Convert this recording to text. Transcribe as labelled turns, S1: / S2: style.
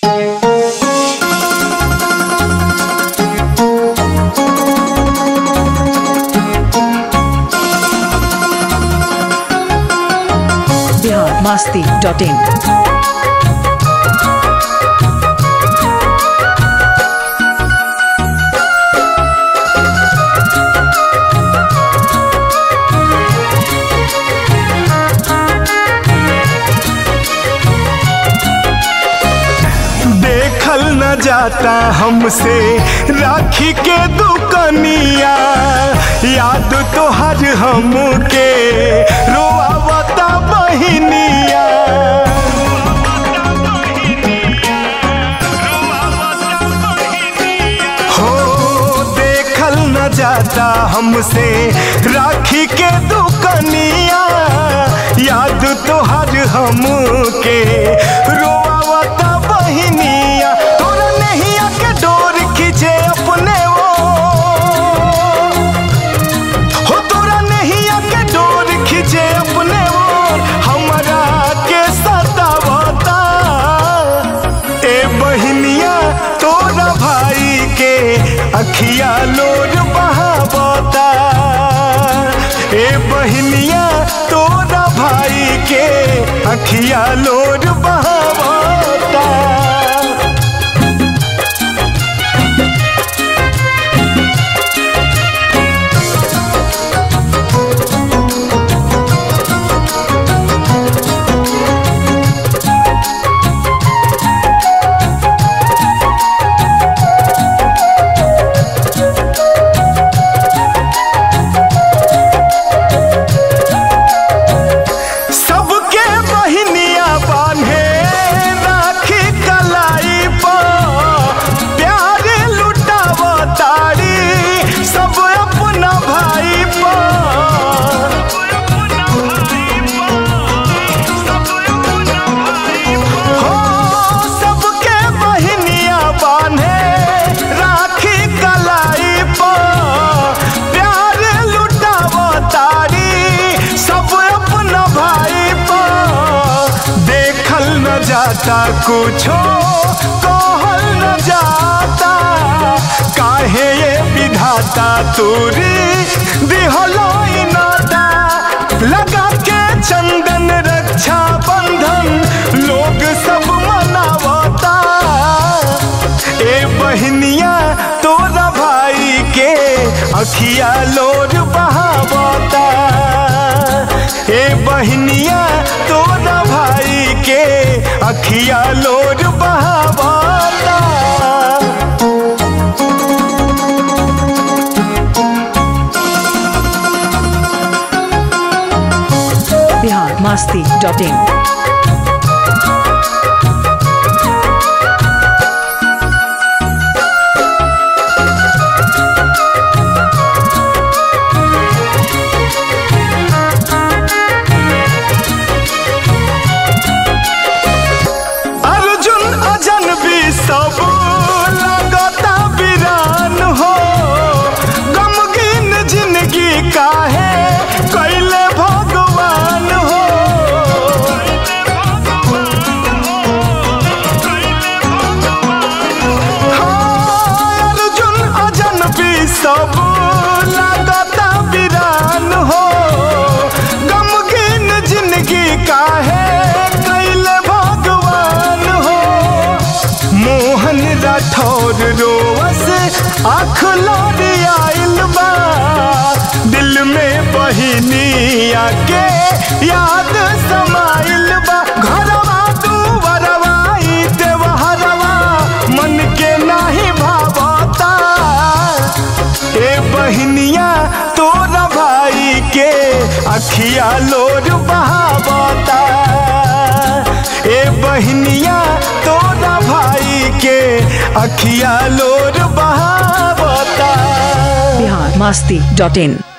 S1: Bihar Masti dot इन
S2: देखल न जाता हमसे राखी के दुकनिया याद तो हर हमके रोआवता बहिनिया हो देखल न जाता हमसे राखी के दुकनिया याद तो हर हमके रोआवता बहिनिया तोरा नहिया के डोर खींचे अपने वो हो तोरा नहिया के डोर खींचे अपने वो हमरा के सतावता ए बहिनिया तोरा भाई के अखिया लोर बहावता ए बहिनिया तोरा भाई के अखिया लोर बहावता सबके बहिनिया बांधे राखी कलाई पर प्यार लुटावतारी सब अपना भाई पर हो सबके बहिनिया बांधे राखी कलाई पर प्यार लुटावतारी सब अपना भाई पर देखल न जाता कुछो कहल न जाता काहे ये विधाता तोरी दिहलो ई नाता लगा के चंदन रक्षा बंधन लोग सब मनावता ए बहनिया तोरा भाई के अखिया लोर बहावता ए बहनिया तोरा भाई के अखिया लोर बहावता
S1: बिहार मास्ती डॉट इन
S2: अर्जुन अजन भी सब लगता वीरान हो गमगीन जिंदगी काहे कैले भगवान हो हाँ, अर्जुन अजन भी सब लगता वीरान हो गमगीन जिंदगी काहे कैले भगवान हो मोहन राठौर रोवस आँख लोरी आइल बा दिल में बहिनिया के याद समाइल बा घरवा दुवरवा ई देवहरवा मन के नाही भावता ए बहनिया तोरा भाई के अखिया लोर बहावता ए बहनिया तोरा भाई के अखिया लोर बहावता
S1: बिहार मास्ती डॉट इन